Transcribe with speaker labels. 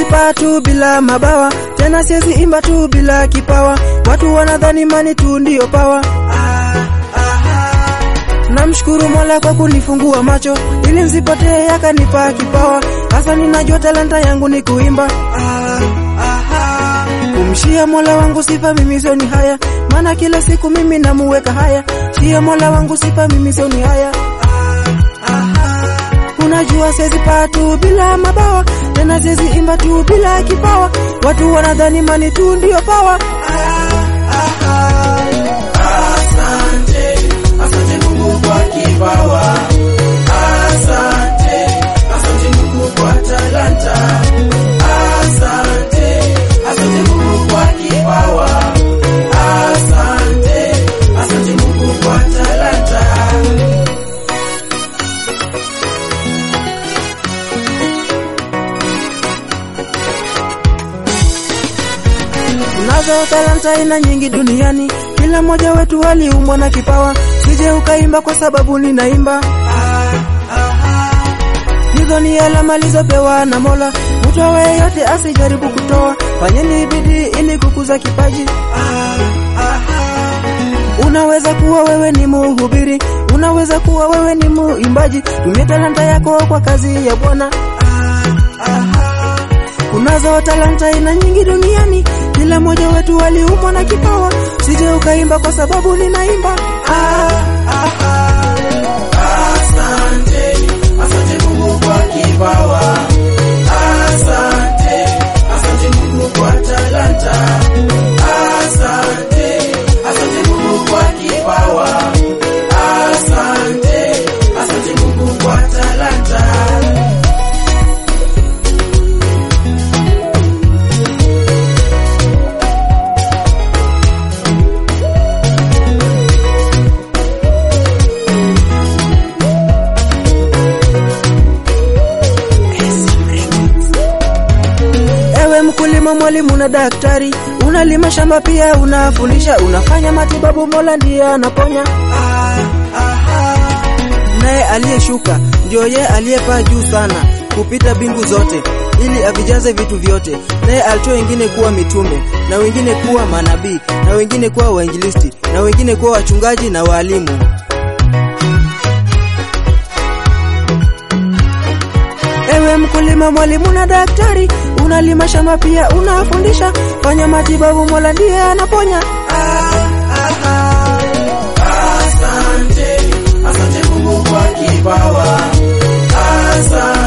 Speaker 1: paa tu bila mabawa, tena siwezi imba tu bila kipawa. Watu wanadhani mani tu ndiyo pawa. Namshukuru Mola kwa kunifungua macho ili nisipotee, akanipa kipawa. Sasa ninajua talanta yangu ni kuimba. Kumshia Mola wangu sifa mimi sio ni haya, maana kila siku mimi namuweka haya. Shia Mola wangu sifa mimi sio ni haya. Unajua siwezi paa tu bila mabawa, tena siwezi imba tu bila kipawa. Watu wanadhani mani tu ndiyo pawa.
Speaker 2: Asante, asante Mungu kwa kipawa. Asante, asante Mungu kwa talanta. Asante, asante Mungu kwa kipawa. Asante, asante Mungu kwa talanta.
Speaker 1: Tunazo talanta aina nyingi duniani, kila mmoja wetu aliumbwa na kipawa. Sije ukaimba kwa sababu ninaimba. Hizo ni alama alizopewa na Mola, mtu awaye yote asijaribu kutoa. Fanyeni bidii ili kukuza kipaji. Unaweza kuwa wewe ni muhubiri, unaweza kuwa wewe ni muimbaji. Tumia talanta yako kwa kazi ya Bwana. Kunazo talanta aina nyingi duniani, kila mmoja wetu aliumbwa na kipawa. Sije ukaimba kwa sababu ninaimba. Ah, ah, ah.
Speaker 2: Asante, asante Mungu kwa kipawa. Asante, asante Mungu kwa talanta. Asante, asante Mungu kwa kipawa. Asante, asante Mungu kwa talanta.
Speaker 1: Ewe mkulima, mwalimu na daktari, unalima shamba pia unafundisha, unafanya matibabu, Mola ndiye anaponya. Naye aliyeshuka ndio ye aliyepaa juu sana kupita mbingu zote, ili avijaze vitu vyote. Naye alitoa wengine kuwa mitume, na wengine kuwa manabii, na wengine kuwa wainjilisti, na wengine kuwa wachungaji na waalimu. Ewe mkulima, mwalimu na daktari, unalima shamba pia unafundisha, fanya matibabu, Mola ndiye anaponya.
Speaker 2: Asante, asante Mungu kwa kipawa. Asante.